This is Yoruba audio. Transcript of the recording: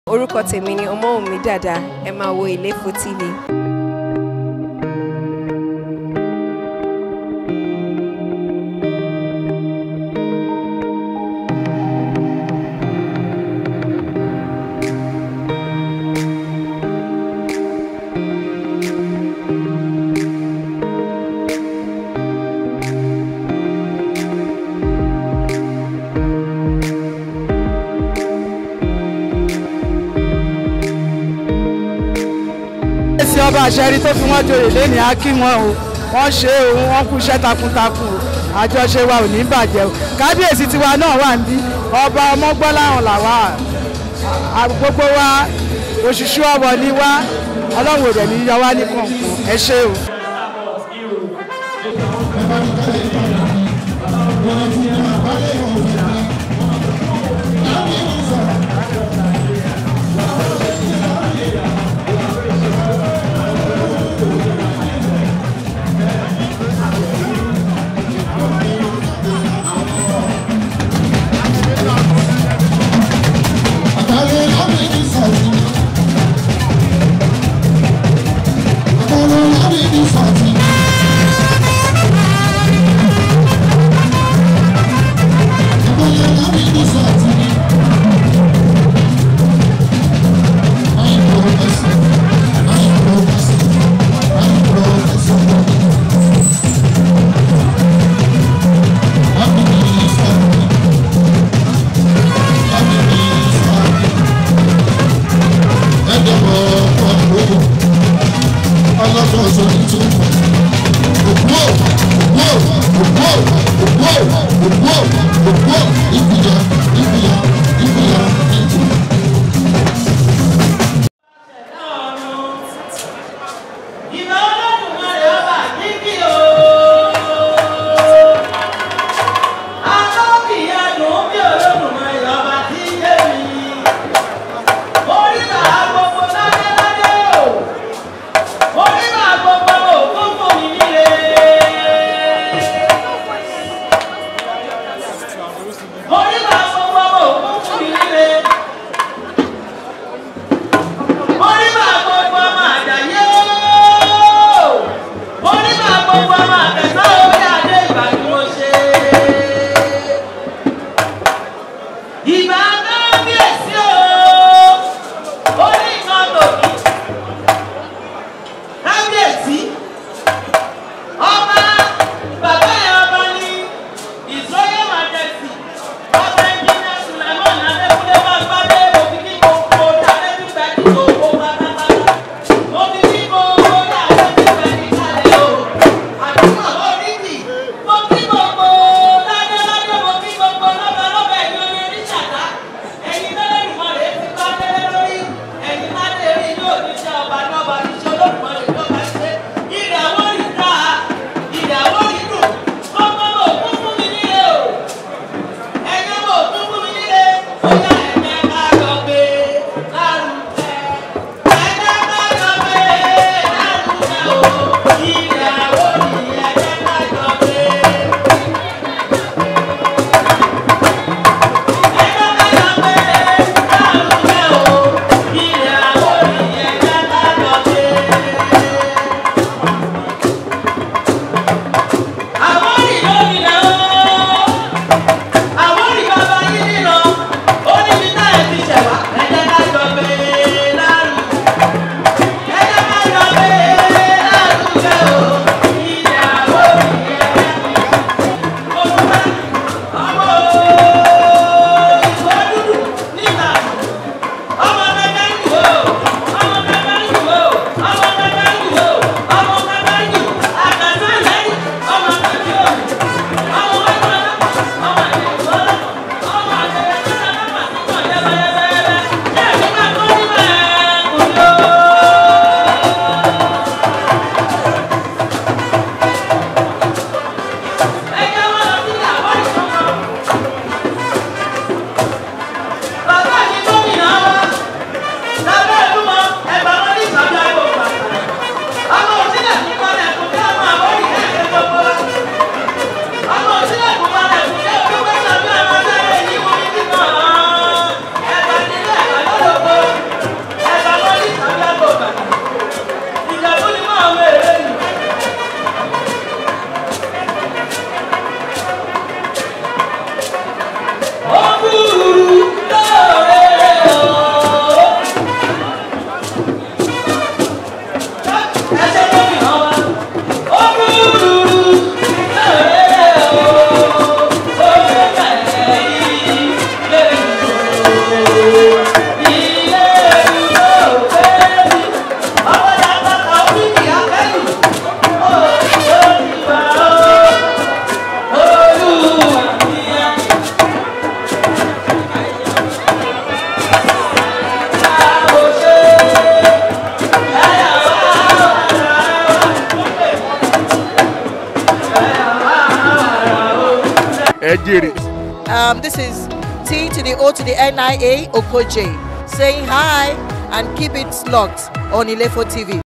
orúkọ tèmi ni ọmọwùnmí dàda ẹ máa wo ìléfò tv. èsì ọba àṣẹrí tó fi wọ́n joyè lẹ́ni á kí wọn o wọ́n ṣe o wọ́n kú iṣẹ́ takuntakun o àjọṣe wa ò ní bàjẹ́ o kábíyèsí tiwa náà wà níbí ọba ọmọgbọ́láhàn làwà à- gbogbo wa òṣìṣú ọwọ́ ni wá ọlọ́run ò dẹ̀ ní yọ wá ní kọ̀ọ̀kan ẹ ṣé o. Happy ẹ jèrè. Um, this is T to the O to the NIA Okoje saying hi and keep it locked on Ilefo TV.